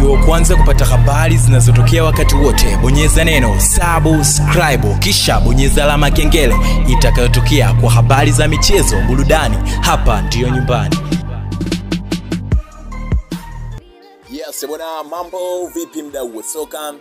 uwe wa kwanza kupata habari zinazotokea wakati wote bonyeza neno subscribe kisha bonyeza alama ya kengele itakayotokea kwa habari za michezo burudani hapa ndiyo nyumbani Yes, bwana, mambo vipi mdau wa soka?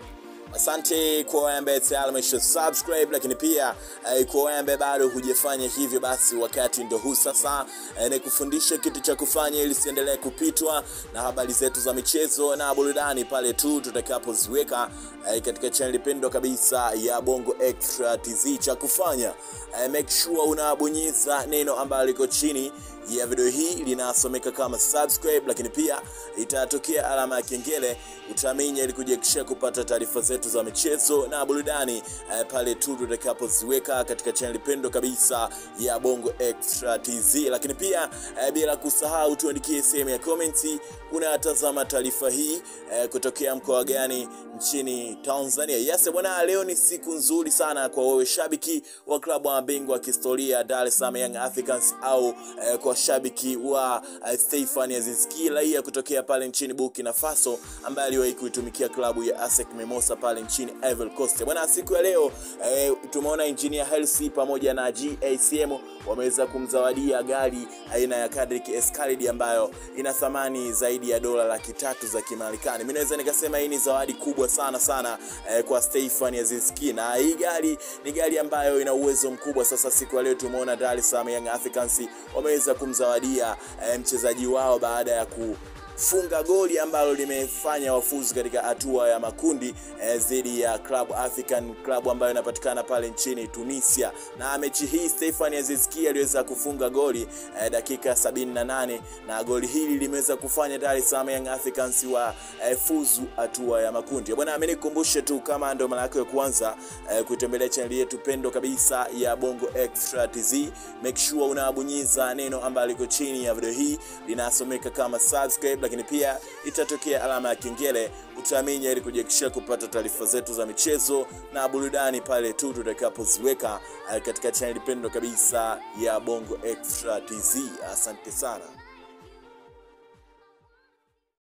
Asante kwa wewe ambaye tayari umesha subscribe, lakini pia eh, kwa wewe ambaye bado hujafanya hivyo, basi wakati ndo huu sasa, eh, nikufundishe kitu cha kufanya ili siendelee kupitwa na habari zetu za michezo na burudani pale tu tutakapoziweka eh, katika channel pendwa kabisa ya Bongo Extra TZ. Cha kufanya eh, make sure unabonyeza neno ambalo liko chini ya video hii linasomeka kama subscribe, lakini pia itatokea alama ya kengele, utaminya ili kujiakishia kupata taarifa zetu za michezo na burudani eh, pale tu tutakapoziweka katika channel pendo kabisa ya Bongo Extra TZ. Lakini pia eh, bila kusahau tuandikie sehemu ya komenti unatazama taarifa hii eh, kutokea mkoa gani nchini Tanzania. Yes bwana, leo ni siku nzuri sana kwa wewe shabiki wa klabu ya bingwa wa kihistoria Dar es Salaam Young Africans au eh, kwa shabiki wa eh, Stefan Aziz raia kutokea pale nchini Burkina Faso ambaye aliwahi kuitumikia klabu ya ASEC Mimosas pale nchini Ivory Coast. Bwana, siku ya leo eh, tumeona engineer Hersi pamoja na GACM wameweza kumzawadia gari aina ya Cadillac Escalade ambayo ina thamani zaidi ya dola laki tatu za Kimarekani. Mimi naweza nikasema hii ni zawadi kubwa sana sana eh, kwa Stefan Aziz Ki, na hii gari ni gari ambayo ina uwezo mkubwa. Sasa siku ya leo tumeona Dar es Salaam Young Africans wameweza kumzawadia eh, mchezaji wao baada ya ku funga goli ambalo limefanya wafuzu katika hatua ya makundi eh, dhidi ya Club African Club ambayo inapatikana pale nchini Tunisia. Na mechi hii Stefan Aziz Ki aliweza kufunga goli eh, dakika 78 na goli hili limeweza kufanya Dar es Salaam Young Africans wa eh, fuzu hatua ya makundi. Bwana, mimi nikukumbushe tu kama ndo mara yako ya kwanza eh, kutembelea channel yetu pendo kabisa ya Bongo Extra TZ, make sure unabonyeza neno ambalo liko chini ya video hii linasomeka kama subscribe lakini pia itatokea alama ya kengele utaminya ili kujiakishia kupata taarifa zetu za michezo na burudani pale tu tutakapoziweka katika chaneli pendo kabisa ya Bongo Extra TZ. Asante sana.